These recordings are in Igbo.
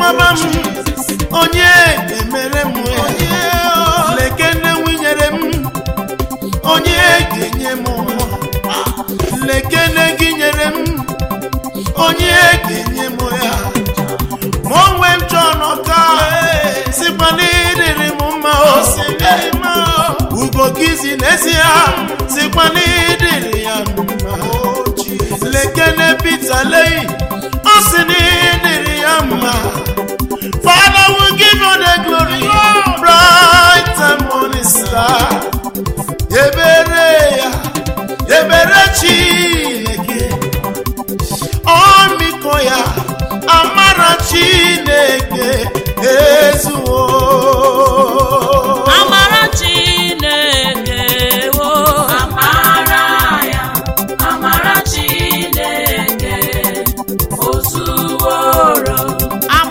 mama m onye ga-emere m ya lekene nwunyere m onye ga-enye m nwa lekene gị nyere m onye ga-enye m ya ma onwe m chọọ n'ọka sikwa n'ịdịrị m mma o ugo gị si n'ezi ya sikwa n'ịdịrị ya mma lekene Peter leyi ọ sị n'ịdịrị ya mma Father will give you the glory bright and morning star ebere ya ebere Chineke ọmịiko ya amara Chineke ezuwo amara chineke wo Amara ya, amara Chineke, o zuworo.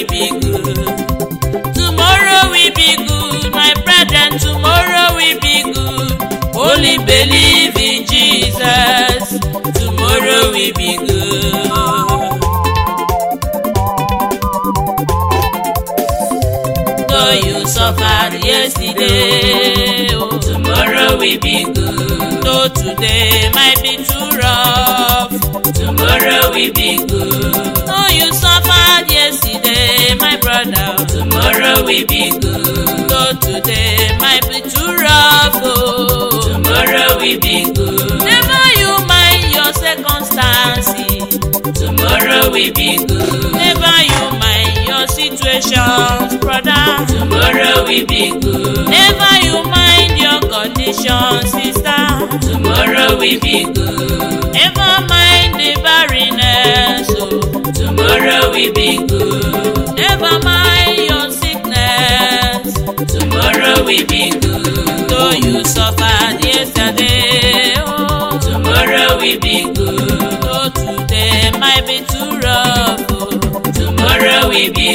will be good. Tomorrow will be good, my brethren. Tomorrow will be good. Only believe in Jesus. Tomorrow will be good. Though you suffered yesterday, oh, tomorrow will be good. Though today might be too rough, tomorrow will be good. Though you suffered yesterday, my brother, tomorrow will be good. Though today might be too rough, oh, tomorrow will be good. Never you mind your circumstances, tomorrow will be good. Never you mind your situations, brother, tomorrow will be good. Never you mind your condition, sister, tomorrow will be good. Never mind the barrenness, oh, tomorrow will be good.